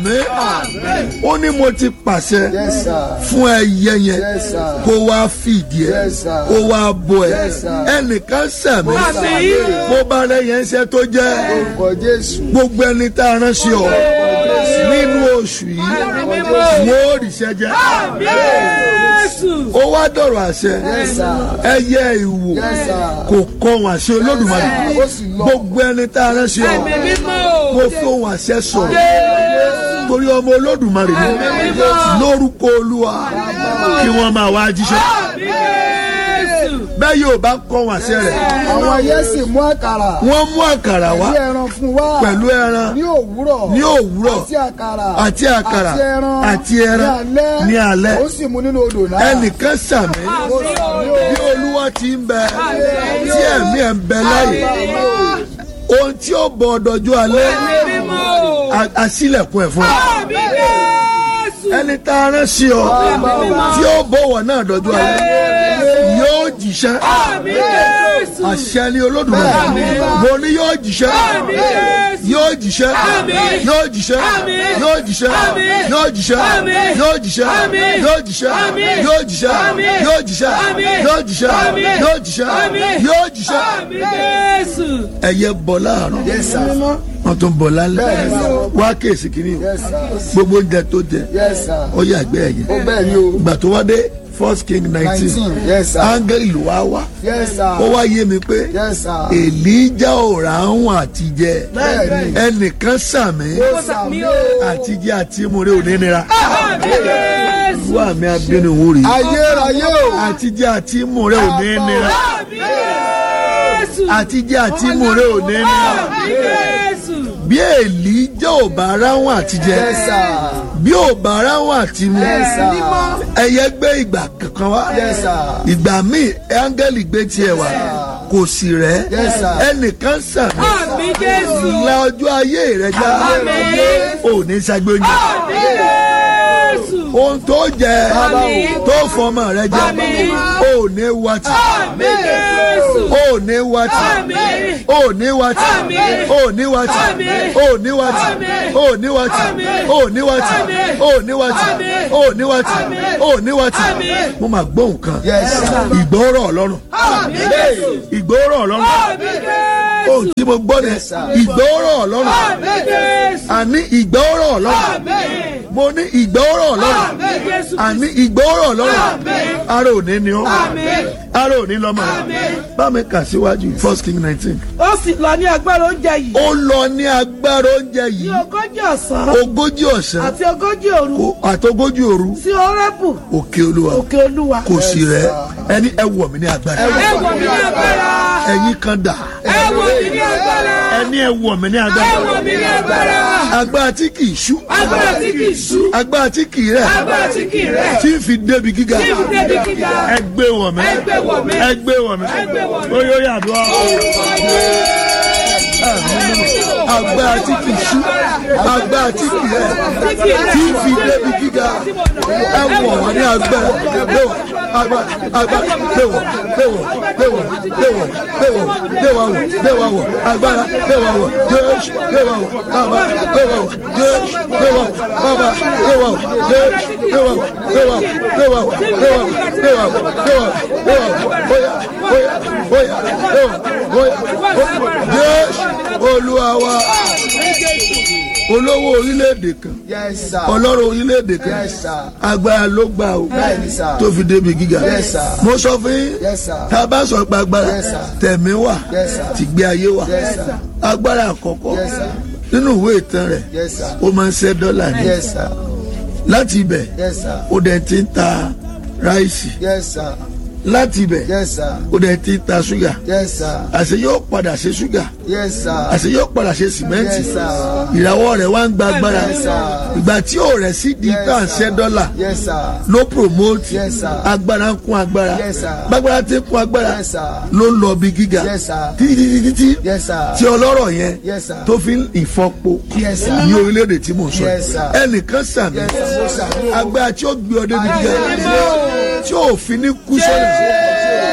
sàmì ó ní mo ti pàṣẹ Yes, sir. fún ẹyẹ yẹn Yes, sir. kó wá fìdí ẹ Yes, sir. kó wá bọ ẹ Yes, sir. ẹnìkan sàmì Àmín. bó bá rẹ yẹn ṣe tó jẹ Orúkọ Jésù. gbogbo ẹni tá a rán sí ọ nínú oṣù yìí wọ́n ó ríṣẹ́ jẹ́ Jésù. ó wá dọ̀rọ̀ àṣẹ Yes, sir. ẹyẹ ìwò Yes, sir. kò kọ wọn àṣẹ olódùmarè Yes, sir. Ó sì lọ. gbogbo ẹni tá a rán sí ọ Ẹ̀mí mímọ́. mo fi ohun àṣẹ sọ̀rọ̀ torí ọmọ olódùmarè ni lórúkọ olúwa kí wọ́n máa wá jíṣẹ́ Jésù. bẹ́ẹ̀ yóò bá kọ́ wọn àṣẹ rẹ̀ Àwọn ayé sì mú àkàrà. wọ́n mú àkàrà wá Bí ẹran fún wa. pẹ̀lú ẹran Ní òwúrọ̀. ní òwúrọ̀ Àti àkàrà. àti àkàrà Àti ẹran. àti ẹran Ní alẹ́. ní alẹ́ Ó sì mú nínú odò náà. ẹnìkan sàmì Ó sàmì o. bí olúwa ti ń bẹ tí ẹ̀mí ẹ̀ ń bẹ láyè ohun tí ó bọ̀ ọ̀dọ̀jú alẹ́ a- àṣìlẹ̀kùn ẹ̀ fún ẹ Àmín Jésù. ẹni tá a rán sí ọ tí ó bọ̀wọ̀ náà dọ̀jú alẹ́ yóò jíṣẹ́ Àmín Jésù. àṣẹ ni olódùmarè mo ní yóò jíṣẹ́ Àmín Jésù. yóò jíṣẹ́ Àmín. yóò jíṣẹ́ Àmín. yóò jíṣẹ́ Àmín. yóò jíṣẹ́ Àmín. yóò jíṣẹ́ Àmín. yóò jíṣẹ́ Àmín. yóò jíṣẹ́ Àmín. yóò jíṣẹ́ Àmín. yóò jíṣẹ́ Àmín. yóò jíṣẹ́ Àmín. yóò jíṣẹ́ Àmín Jésù. ẹyẹ bọ láàárọ̀ Yes, sir. wọn tún bọ lálẹ́ Bẹ́ẹ̀ni, sir. wá kéèsì kìíní o Yes, sir. gbogbo oúnjẹ tó jẹ Yes, sir. ó yàgbẹ́ ẹ̀yẹ Ó bẹ́ẹ̀ ni o. ìgbà tó wá dé first king nineteen Nineteen. Yes, sir. áńgẹ́lì ló wá wá Yes, sir. ó wá yé mi pé Yes, sir. èlíjà ò ráhùn àtijẹ Bẹ́ẹ̀ni. ẹnìkan sàmì Ó sàmì o. àtijẹ àti múre ò ní nira Àmín Jésù. wà mí abínú wò rí Ayérayé o. àtijẹ àti múre ò ní nira Àmín Jésù. àtijẹ àti múre ò ní nira Àmín Jésù. bí èlíjà ò bá ráhùn àtijẹ Yes, sir. bí ò bá ráhùn àti mú Yes, sir. ẹyẹ gbé ìgbà kankan wá Yes, sir. ìgbà míì áńgẹ́lì gbé tiẹ̀ wá kò sì rẹ́ Yes, sir. ẹnìkan sàmì Àmín Jésù. la ọjọ́ ayé rẹ já Àmín. ò ní ṣàgbé oúnjẹ Àmín Jésù. ohun tó jẹ Àmín. tó fọmọ rẹ jẹ Àmín. ò ní wàtí Àmín Jésù. ò ní wàtí Àmín. ò ní wàtí Àmín. ò ní wàtí Àmín. ò ní wàtí Àmín. ò ní wàtí Àmín. ò ní wàtí Àmín. ò ní wàtí Àmín. ò ní wàtí Àmín. ò ní wàtí Àmín. mo máa gbọ́ nǹkan Yes, sir. ìgbọ́rọ̀ ọlọ́run Àmín Jésù. ìgbọ́rọ̀ ọlọ́run Àmín Jésù. ohun tí mo gbọ́ ni Yes, sir. ìgbọ́rọ̀ ọlọ́run Àmín Jésù. àní ìgbọ́rọ̀ ọlọ́run Àmín. mo ní ìgbọ́rọ̀ ọlọ́run Àmín Jésù. àní ìgbọ́rọ̀ ọlọ́run Àmín. ara òní ni ọ́ Àmín. ara òní lọ́mọ Àmín. bá mi kà síwájú first king nineteen. Ó sì lọ ní agbára oúnjẹ yìí ó lọ ní agbára oúnjẹ ní yìí ogójì ọ̀sán ogójì ọ̀sán àti ogójì òru kò- àtogójì òru sí Hórébù òkè olúwa òkè Olúwa. kò sí rẹ ẹni ẹ wọ̀ mí ní agbára Ẹ wọ̀ mí ní agbára. ẹ̀yin kan dà Ẹ wọ̀ mí ní agbára. ẹni ẹ wọ̀ mí ní Ẹ agbára wọ̀ mí ní agbára. agbára tí kì í ṣú Agbára tí kì í ṣú. agbára tí kì í rẹ̀ Agbára tí kì í rẹ̀. tí ń fi débi gíga Tí ń débi gíga. ẹ gbé wọ̀ mí Ẹ gbé wọ̀ mí. ẹ gbé wọ̀ mí Ẹ gbé wọ̀ mí. ó yóò yàdúrà agbára tí kì í ṣú agbára tí kì í rẹ̀ tí ń fi débi gíga ẹ wọ̀ wọ́n ní agbára léwọ̀ agbára agbára léwọ̀ léwọ̀ léwọ̀ léwọ̀ léwọ̀ léwọ̀ wọ̀ léwọ̀ wọ̀ agbára léwọ̀ wọ̀ jésù léwọ̀ wọ̀ bàbá léwọ̀ wọ̀ jésù léwọ̀ wọ̀ bàbá léwọ̀ wọ̀ jésù léwọ̀ wọ̀ léwọ̀ wọ̀ léwọ̀ wọ̀ léwọ̀ wọ̀ léwọ̀ wọ̀ léwọ̀ wọ̀ bóyá bóyá bóyá léwọ̀ bóyá jésù olúwa wa olówó orílẹ̀-èdè kan Yes, sir. ọlọ́run orílẹ̀-èdè kan Yes, sir. agbára ló gbà o Bẹ́ẹ̀ni, sir. tó fi débi gíga Yes, sir. mo sọ fún yín Yes, sir. tá a bá sọ pé agbára Yes, sir. tẹ̀mí wà Yes, sir. tìgbé ayé wà Yes, sir. agbára àkọ́kọ́ Yes, sir. nínú ìwé ìtàn rẹ̀ Yes, sir. ó máa ń ṣẹ́ dọ́là ní Yes, sir. láti ibẹ̀ Yes, sir. ó dẹ̀ ti ń ta ráìsì Yes, sir. láti ibẹ̀ Yes, sir. ó dẹ̀ ti ń ta ṣúgà Yes, sir. àṣẹ yóò padà ṣe ṣúgà Yes, sir. àṣẹ yóò padà ṣe sìmẹ́ǹtì Yes, sir. ìràwọ̀ rẹ̀ wá ń gba agbára Yes, sir. ìgbà tí ò rẹ̀ sí di Yes, tá à ń sir. ṣẹ́ dọ́là Yes, sir. ló promote Yes, sir. agbára ń kún agbára Yes, sir. gbàgbára tí ń kún agbára Yes, sir. ló ń lọ bí gíga Yes, sir. títí títí tí Yes, sir. tí ọlọ́rọ̀ yẹn Yes, sir. tó fi ń ìfọpo Yes, sir. ní orílẹ̀-èdè tí mò ń sọ Yes, sir. ẹnìkan sàmì Yes, sir. agbára tí ó gbé ọ débi gíga Ayé. tí ò fi ní kú sọ́nà